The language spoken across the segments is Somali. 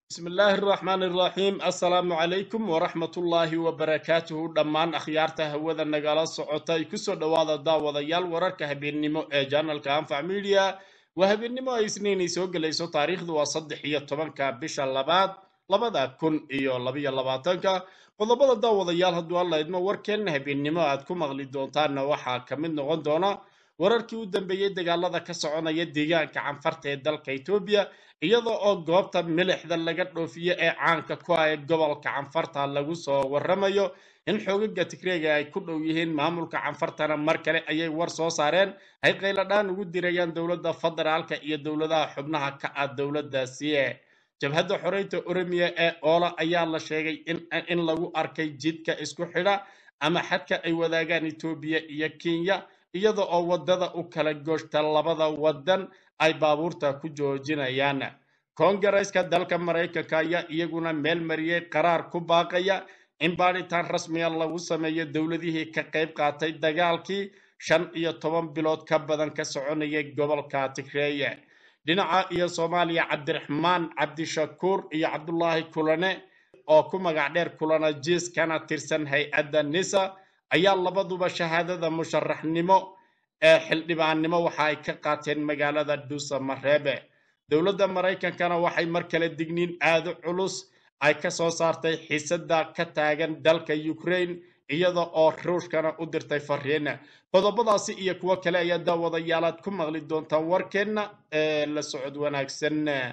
bismi illaahi araxmaan iraxiim assalaamu calaykum waraxmatullaahi wabarakaatuhu dhammaan akhyaarta hawada nagala socota ay kusoo dhowaada daawadayaal wararka habeennimo ee janalka anfac media waa habeennimo ay isniinay soo gelayso taariikhdu waa saddex iyo tobanka bisha labaad labada kun iyo labayo labaatanka qodobada daawadayaal hadduu alla idmo warkeenna habeennimo aad ku maqli doontaanna waxaa ka mid noqon doona wararkii u dambeeyey dagaalada ka soconaya deegaanka canfarta ee dalka etoobiya iyada oo goobta milixda laga dhoofiyo ee caanka ku ah ee gobolka canfarta lagu soo waramayo in xoogaga tigreega ay ku dhow yihiin maamulka canfartana mar kale ayay war soo saareen ay qayladhaan ugu dirayaan dowladda federaalka iyo dowladaha xubnaha ka ah dowladdaasi jabhadda xoreynta oromiya ee oola ayaa la sheegay in lagu arkay jidka isku xidha ama xadka ay wadaagaan etoobiya iyo kenya iyada oo waddada u kala gooshta labada waddan ay baabuurta ku joojinayaan koongareeska dalka maraykanka ayaa iyaguna meel mariyey qaraar ku baaqaya in baadhitaan rasmiya lagu sameeyo dowladihii ka qayb qaatay dagaalkii shan iyo toban bilood ka badan ka soconayay gobolka tigreeye dhinaca iyo soomaaliya cabdiraxmaan cabdishakuur iyo cabdulaahi kulane oo ku magac dheer kulana jiis kana tirsan hay-adda nisa ayaa labaduba shahaadada musharaxnimo ee xildhibaannimo waxa ay ka qaateen magaalada dhuusa mareebe dowladda maraykankana waxay mar kale digniin aada culus ay ka soo saartay xiisada ka taagan dalka ukraine iyada oo ruushkana u dirtay fariina qodobadaasi iyo kuwo kale ayaa daawadayaalaad ku maqli doontaan warkeenna ee la socod wanaagsan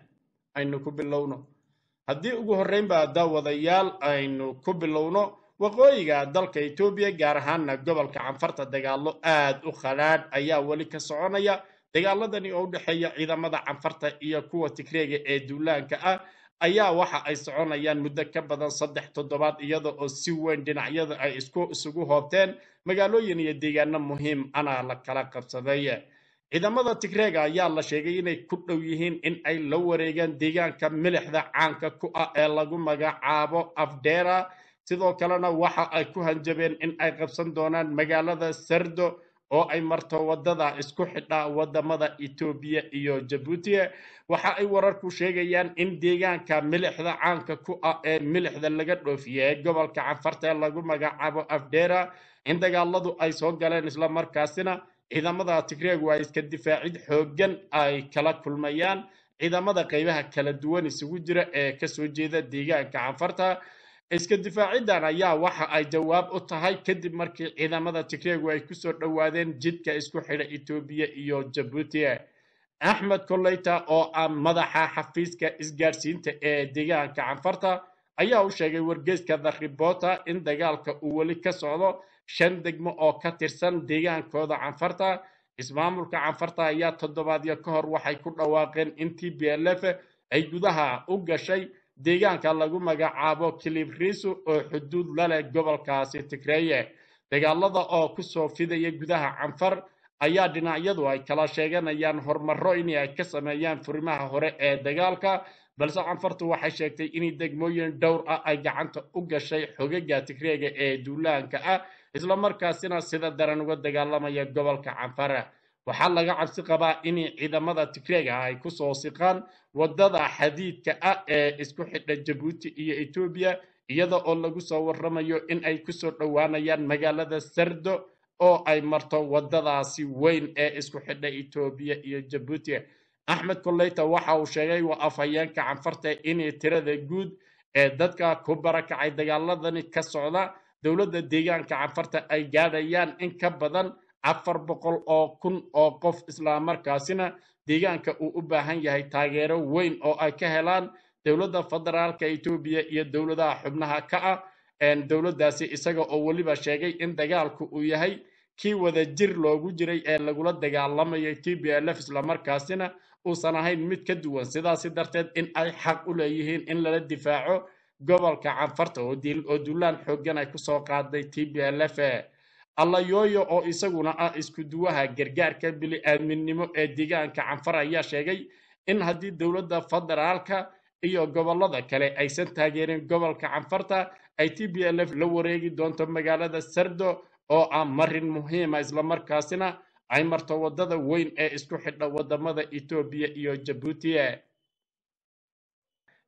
aynu ku bilowno haddii ugu horreynba daawadayaal aynu ku bilowno waqooyiga dalka etoobiya gaar ahaana gobolka canfarta dagaalo aad u khadhaadh ayaa weli ka soconaya dagaaladani oo u dhexeeya ciidamada canfarta iyo kuwa tigreega ee duulaanka ah ayaa waxa ay soconayaan muddo ka badan saddex toddobaad iyada oo si weyn dhinacyada ay isku isugu hoobteen magaalooyin iyo deegaano muhiim ana la kala qabsaday ciidamada tigreega ayaa la sheegay inay ku dhow yihiin in ay la wareegaan deegaanka milixda caanka ku ah ee lagu magacaabo afdheera sidoo kalena waxa ay ku hanjabeen in ay qabsan doonaan magaalada sardo oo ay marto waddada isku xidha waddamada etoobiya iyo jabuuti waxa ay wararku sheegayaan in deegaanka milixda caanka ku ah ee milixda laga dhoofiye ee gobolka canfarta ee lagu magacaabo afdheera in dagaaladu ay soo galeen islamarkaasina ciidamada tigreegu ay iska difaacid xooggan ay kala kulmayaan ciidamada qaybaha kala duwan isugu jira ee kasoo jeeda deegaanka canfarta iska difaaciddan ayaa waxa ay jawaab u tahay kadib markii ciidamada tigreegu ay kusoo dhowaadeen jidka isku xidha etoobiya iyo jabuuti axmed koleyta oo ah madaxa xafiiska isgaadhsiinta ee deegaanka canfarta ayaa u sheegay wargeyska the reporter in dagaalka uu weli ka socdo shan degmo oo ka tirsan deegaankooda canfarta ismaamulka canfarta ayaa toddobaadyo ka hor waxay ku dhawaaqeen in t b l f ay gudaha u gashay deegaanka lagu magacaabo kilibrisu oo xuduud la leh gobolkaasi tigreeye dagaalada oo kusoo fidaya gudaha canfar ayaa dhinacyadu ay kala sheeganayaan horumaro in ay ka sameeyaan furimaha hore ee dagaalka balse canfartu waxay sheegtay in degmooyin dhowr ah ay gacanta u gashay xogaga tigreega ee duulaanka ah islamarkaasina sida daran uga dagaalamaya gobolka canfar waxaa laga cabsi qabaa in ciidamada tigreega ay kusoo siqaan waddada xadiidka ah ee isku xidha jabuuti iyo etoobiya iyada oo lagu soo waramayo in ay kusoo dhowaanayaan magaalada sardo oo ay marto waddadaasi weyn ee isku xidha etoobiya iyo jabuuti axmed koleyta waxa uu sheegay waa afhayeenka canfarta inay tirada guud ee dadka ku barakacay dagaaladani ka socda dowladda deegaanka canfarta ay gaadhayaan in ka badan afar boqol oo kun oo qof islamarkaasina deegaanka uu u baahan yahay taageero weyn oo ay ka helaan dowladda federaalka etoobiya iyo dowladaha xubnaha ka ah dowladdaasi isaga oo weliba sheegay in dagaalku uu yahay kii wada jir loogu jiray ee lagula dagaalamayay t b l f islamarkaasina uusan ahayn mid ka duwan sidaasi darteed in ay xaq u leeyihiin in lala difaaco gobolka canfarta oo duulaan xooggan ay kusoo qaaday t b l f allayooyo oo isaguna ah isku duwaha gargaarka bili-aadminimo ee deegaanka canfar ayaa sheegay in haddii dowladda federaalka iyo gobolada kale aysan taageerin gobolka canfarta ay t b l f la wareegi doonto magaalada sardo oo ah marin muhiima islamarkaasina ay marto waddada weyn ee isku xidha waddamada etoobiya iyo jabuuti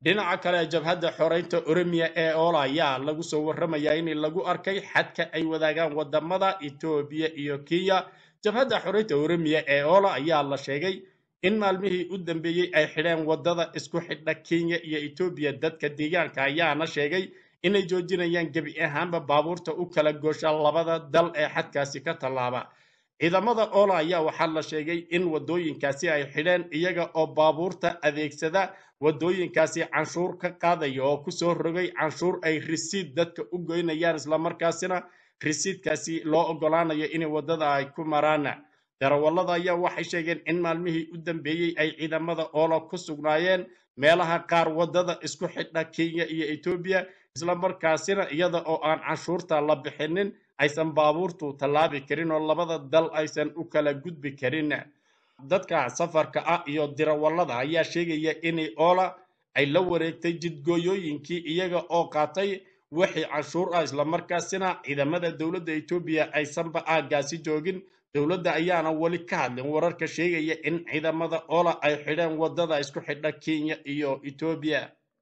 dhinaca kale jabhadda xoreynta oromiya ee oola ayaa lagu soo warramayaa in lagu arkay xadka ay wadaagaan wadamada etoobiya iyo kenya jabhadda xoreynta oromiya ee oola ayaa la sheegay in maalmihii u dambeeyey ay xidheen wadada isku xidha kenya iyo etoobiya dadka deegaanka ayaana sheegay inay joojinayaan gebi ahaanba baabuurta u kala goosha labada dal ee xadkaasi ka tallaaba ciidamada oola ayaa waxaa la sheegay in wadooyinkaasi ay xidheen iyaga oo baabuurta adeegsada wadooyinkaasi canshuur ka qaadaya oo kusoo rogay canshuur ay risiid dadka u goynayaan islamarkaasina risiidkaasi loo ogolaanayo in wadada ay ku maraan darawallada ayaa waxay sheegeen in maalmihii u dambeeyey ay ciidamada oola ku sugnaayeen meelaha qaar wadada isku xidha kenya iyo etoobiya islamarkaasina iyada oo aan canshuurta la bixinin aysan baabuurtu tallaabi karin oo labada dal aysan u kala gudbi karin dadka safarka ah iyo dirawallada ayaa sheegaya inay oola ay la wareegtay jidgooyooyinkii iyaga oo qaatay wixii canshuur ah islamarkaasina ciidamada dowladda etoobiya aysanba aaggaasi joogin dowladda ayaana weli ka hadlin wararka sheegaya in ciidamada oola ay xidheen wadada isku xidha kenya iyo etoobiya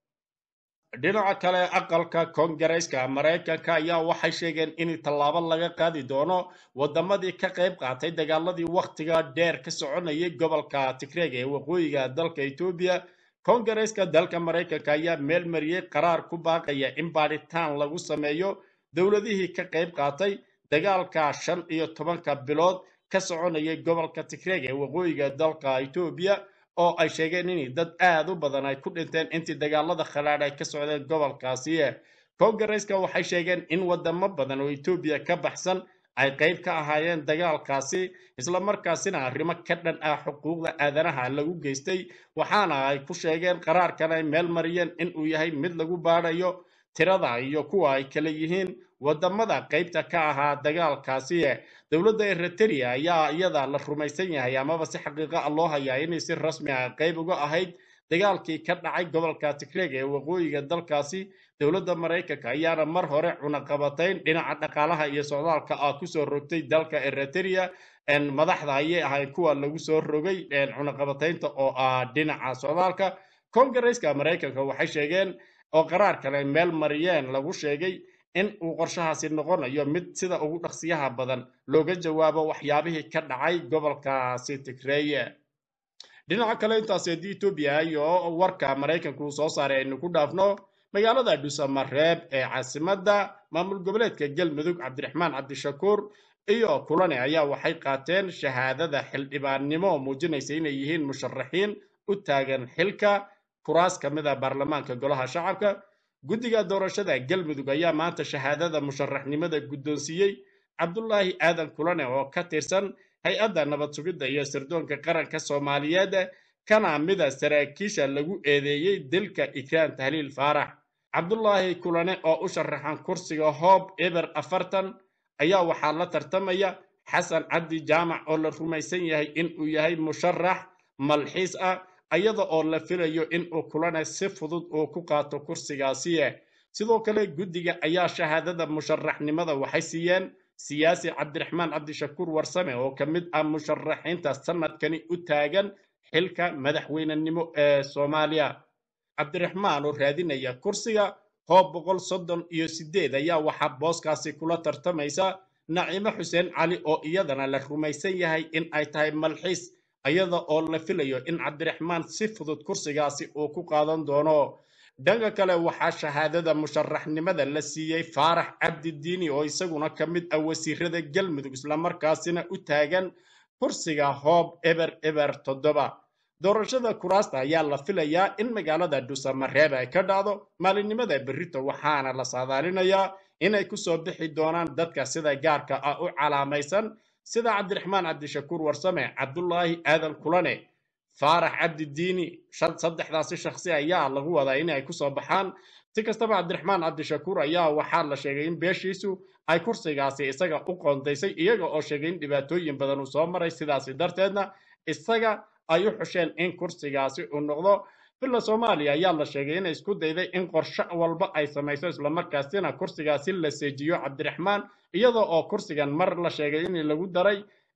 dhinaca kale aqalka koongareeska maraykanka ayaa waxay sheegeen in tallaabo laga qaadi doono wadamadii ka qayb qaatay dagaaladii wakhtiga dheer ka soconayay gobolka tigreeg ee waqooyiga dalka etoobiya koongareeska dalka maraykanka ayaa meel mariyey qaraar ku baaqaya in baadhitaan lagu sameeyo dowladihii ka qayb qaatay dagaalka shan iyo tobanka bilood ka soconayay gobolka tigreeg ee waqooyiga dalka etoobiya oo ay sheegeen in dad aad u badan ay ku dhinteen intii dagaalada khalaadh ay ka socdeen gobolkaasi koongareeska waxay sheegeen in wadamo badan oo etoobiya ka baxsan ay qayb ka ahaayeen dagaalkaasi islamarkaasina arrimo ka dhan ah xuquuqda aadanaha lagu geystay waxaana ay ku sheegeen qaraarkan ay meel mariyeen in uu yahay mid lagu baadhayo tirada iyo kuwa ay kala yihiin wadamada qaybta ka ahaa dagaalkaasi dowladda eritrea ayaa iyada la rumaysan yahay amaba si xaqiiqa ah loo hayaa inay si rasmi ah qayb uga ahayd dagaalkii ka dhacay gobolka tigreeg ee waqooyiga dalkaasi dowladda maraykanka ayaana mar hore cunaqabatayn dhinaca dhaqaalaha iyo socdaalka ah kusoo rogtay dalka eritrea madaxda ayay ahayd kuwa lagu soo rogay cunaqabataynta oo ah dhinaca socdaalka koongareeska maraykanka waxay sheegeen oo qaraar kale meel mariyeen lagu sheegay in uu qorshahaasi noqonayo mid sida ugu dhaqsiyaha badan looga jawaabo waxyaabihii ka dhacay gobolkaasi tigreeye dhinaca kale intaas haddii etoobiya iyo warka maraykanku uu soo saaray aynu ku dhaafno magaalada dhuusamareeb ee caasimadda maamul goboleedka galmudug cabdiraxmaan cabdishakuur iyo kulane ayaa waxay qaateen shahaadada xildhibaannimo oo muujinaysa inay yihiin musharaxiin u taagan xilka kuraas ka mid a baarlamaanka golaha shacabka guddiga doorashada galmudug ayaa maanta shahaadada musharaxnimada guddoonsiiyey cabdulaahi aadan kulane oo ka tirsan hay-adda nabad sugidda iyo sirdoonka qaranka soomaaliyeed kana mida saraakiisha lagu eedeeyey dilka ikraan tahliil faarax cabdulaahi kulane oo u sharaxan kursiga hoob eber afartan ayaa waxaa la tartamaya xasan cabdi jaamac oo la rumaysan yahay in uu yahay musharax malxiis ah iyada oo la filayo in uu kulane si fudud uu ku qaato kursigaasi sidoo kale guddiga ayaa shahaadada musharaxnimada waxay siiyeen siyaasi cabdiraxmaan cabdishakuur warsame oo ka mid ah musharaxiinta sanadkani u taagan xilka madaxweynenimo ee soomaaliya cabdiraxmaan oo raadinaya kursiga hoob boqol soddon iyo sideed ayaa waxaa booskaasi kula tartamaysa naciimo xuseen cali oo iyadana la rumaysan yahay in ay tahay malxiis iyada oo la filayo in cabdiraxmaan si fudud kursigaasi uu ku qaadan doono dhanka kale waxaa shahaadada musharaxnimada la siiyey faarax cabdidiini oo isaguna ka mid ah wasiirada galmudug islamarkaasina u taagan kursiga hoob eber eber toddoba doorashada kuraasta ayaa la filayaa in magaalada dhuusamareeb ay ka dhacdo maalinimada berrito waxaana la saadaalinayaa inay kusoo bixi doonaan dadka sida gaarka ah u calaamaysan sida cabdiraxmaan cabdishakuur warsame cabdulaahi aadan kulane faarax cabdidiini saddexdaasi shakhsi ayaa lagu wadaa inay kusoo baxaan si kastaba cabdiraxmaan cabdishakuur ayaa waxaa la sheegay in beeshiisu ay kursigaasi isaga u qoondaysay iyaga oo sheegay in dhibaatooyin badan uu soo maray sidaasi darteedna isaga ay u xusheen in kursigaasi uu noqdo villa soomaaliya ayaa la sheegay inay isku dayday in qorshe walba ay samayso islamarkaasina kursigaasi la seejiyo cabdiraxmaan iyadoo oo kursigan mar la sheegay in lagu daray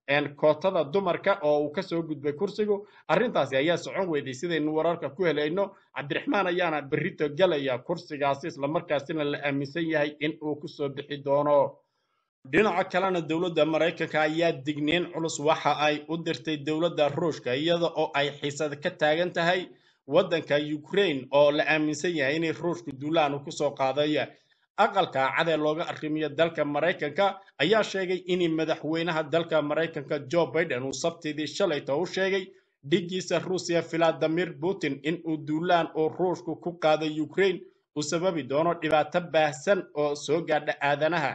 kootada dumarka oo uu kasoo gudbay kursigu arrintaasi ayaa socon weyday sidaynu wararka ku helayno cabdiraxmaan ayaana berrito gelaya kursigaasi islamarkaasina la aaminsan yahay in uu kusoo bixi doono dhinaca kalena dowladda maraykanka ayaa digniin culus waxa ay u dirtay dowladda ruushka iyada oo ay xiisad ka taagan tahay waddanka ukraine oo la aaminsan yahay inay ruushku duulaan kusoo qaaday aqalka cadee looga arrimiyo dalka maraykanka ayaa sheegay in madaxweynaha dalka maraykanka joe biden uu sabtidii shalayto u sheegay dhigiisa ruusiya valadimir putin in uu duulaan oo ruushku ku qaaday ukraine uu sababi doono dhibaato baahsan oo soo gaadha aadanaha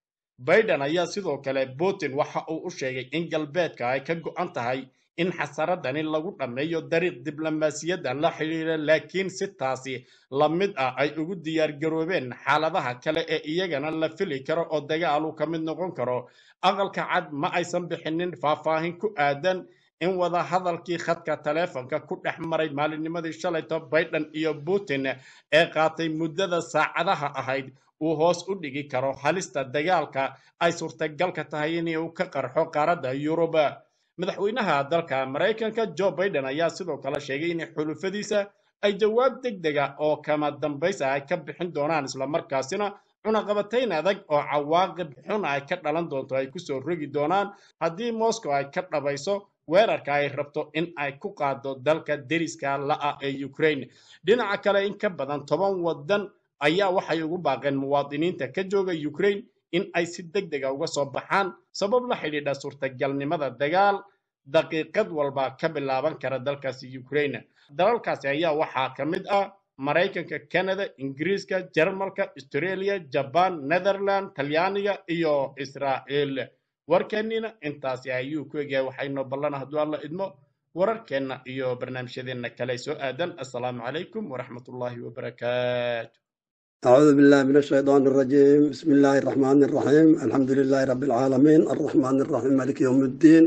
biden ayaa sidoo kale putin waxa uu u sheegay in galbeedka ay ka go'an tahay in xasaradani lagu dhammeeyo dariiq diblomaasiyadda la xidhiira laakiin si taasi la mid ah ay ugu diyaargaroobeen xaaladaha kale ee iyagana la fili karo oo dagaalu ka mid noqon karo aqalka cad ma aysan bixinin faahfaahin ku aadan in wada hadalkii khadka taleefonka ku dhex maray maalinnimadii shalayto biden iyo putin ee qaatay muddada saacadaha ahayd uu hoos u dhigi karo halista dagaalka ay suurtagalka tahay inuu ka qarxo qaaradda yuruba madaxweynaha dalka maraykanka joe biden ayaa sidoo kale sheegay in xulufadiisa ay jawaab deg dega oo kama dambaysa ay ka bixin doonaan islamarkaasina cunaqabatayn adag oo cawaaqib xun ay ka dhalan doonto ay kusoo rogi doonaan haddii moscow ay ka dhabayso weerarka ay rabto in ay ku qaado dalka deriska la'a ee ukraine dhinaca kale in ka badan toban waddan ayaa waxay ugu baaqeen muwaadiniinta ka jooga ukraine in ay si deg dega uga soo baxaan sabab la xidhiidha suurtagalnimada dagaal daqiiqad walba ka bilaaban kara dalkaasi ukraine dalalkaasi ayaa waxaa ka mid ah maraykanka canada ingiriiska jarmalka australia jaban netherland talyaaniga iyo israa'iil warkeennina intaasi ayuu ku egyahay waxaynoo ballana hadduu alla idmo wararkeenna iyo barnaamijyadeenna kale soo aadan assalaamu calaykum waraxmatullaahi wabarakaatu أعوذ بالله من الشيطان الرجيم بسم الله الرحمن الرحيم الحمد لله رب العالمين الرحمن الرحيم مالك يوم الدين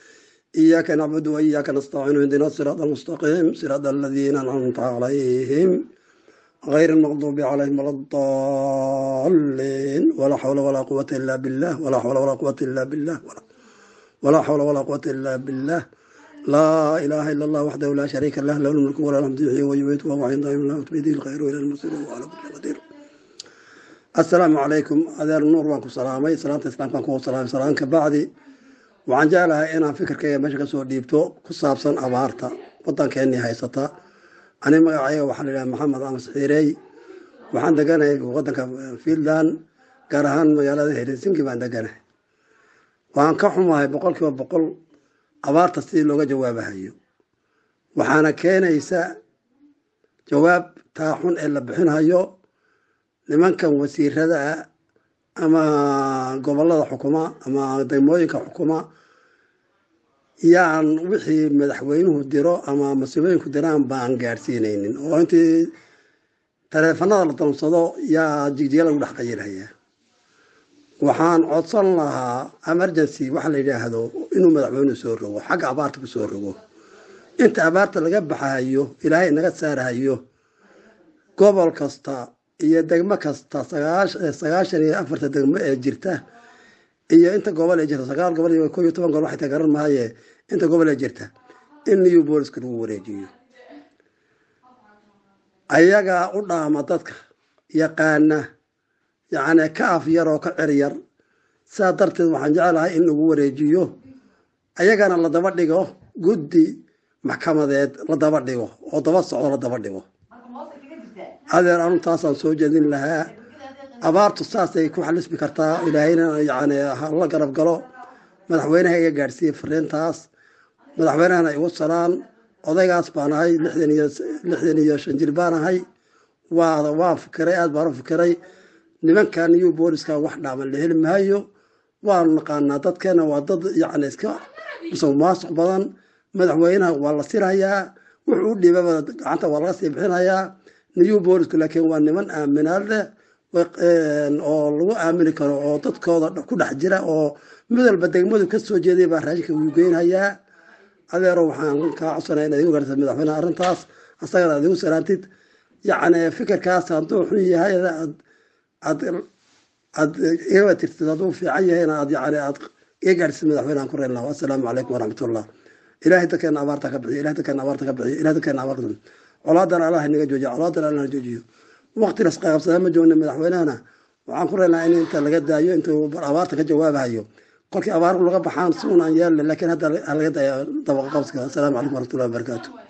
إياك نعبد وإياك نستعين اهدنا الصراط المستقيم صراط الذين أنعمت عليهم غير المغضوب عليهم ولا الضالين ولا حول ولا قوة إلا بالله ولا حول ولا قوة إلا بالله ولا, ولا حول ولا قوة إلا بالله لا إله إلا الله وحده لا شريك له له الملك وله الحمد يحيي ويميت وهو عنده لا بيده الخير وإلى المصير وهو على كل قدير السلام عليكم أدير النور وانكم سلامي سلامة الإسلام كانكم سلام سلام كبعدي waxaan jeclahay inaan fikirkayga meesha kasoo dhiibto ku saabsan abaarta wadankeennii haysata ani magacayga waxaa la yidhaha maxamed amas xiirey waxaan deganahay wadanka fiinland gaar ahaan magaalada helsinki baan deganahay waan ka xumahay boqol kiiba boqol abaarta sidii looga jawaabahayo waxaana keenaysa jawaab taa xun ee la bixinhayo nimankan wasiirada ah ama gobolada xukuma ama degmooyinka xukuma yaan wixii madaxweynuhu diro ama mas-uulooyinku diraan baan gaadhsiinaynin oo intii taleefanada la dalsado yaa jigjiga lagu dhex qayilhayaa waxaan codsan lahaa emergency waxa la yidhaahdo inuu madaxweynuhu soo rogo xagga abaarta ku soo rogo inta abaarta laga baxahayo ilaahay naga saarahayo gobol kasta iyo degmo kasta sagaashan iyo afarta degmo ee jirta iyo inta gobol ee jirta sagaal gobol iyo ko iyo toban gobol waxay garan maaye inta gobol ee jirta in new booliska lagu wareejiyo ayagaa u dhaama dadka yaqaana yacni ka af yar oo ka cer yar sidaa darteed waxaan jeclahay in lagu wareejiyo ayagana la daba dhigo guddi maxkamadeed la daba dhigo oo daba socdo la daba dhigo adeer anu taasaan soo jeedin lahaa abaartu saasay ku xalismi kartaa ilaahayna yani hala garab galo madaxweynaha iga gaadhsiiye fariintaas madaxweynahana igu salaan odaygaas baan ahay lixdan iyo lixdan iyo shan jir baan ahay waa waan fikiray aad baan u fikiray nimankan iyo booliska wax dhaaman la heli maayo waanu naqaanaa dadkeena waa dad yani iska musuqmaasuq badan madaxweynaha waa la sirayaa wuxuu u dhiibaba gacanta waa laga sii bixinayaa new boolisku laakiin waa niman aaminaad leh oo lagu aamini karo oo dadkooda ku dhex jira oo mid walba degmadu ka soo jeeday baa raashinka uu geynhayaa adeero waxaan kaa codsanaya inaad igu garta madaxweyneha arrintaas asagana aad igu salaantid yacni fikirkaas hadduu xun yahay aad aad aad igaba tirtid hadduu fiican yahayna aad yani aad iyo gaadhsiis madaxweynehan ku reelnaa assalaamu calaykum waraxmatullah ilaahay dadkeena abaarta ka bixiyo ilahay dadkeena abaarta ka bixiyo ilahay dadkeena abaarta ka bixiyo colaadana allah inaga joojiyo colaadana allah joojiyo waqtinas qaybsadaa ma joogna madaxweynehana waxaan ku reelnaa in inta laga daayo intuu abaarta ka jawaabahayo kolkii abaar laga baxaan si un aan yeelna laakiin hadda laga daayo dabaqa qabsiga assalaamu calaykum waraxmatullahi wabarakaatu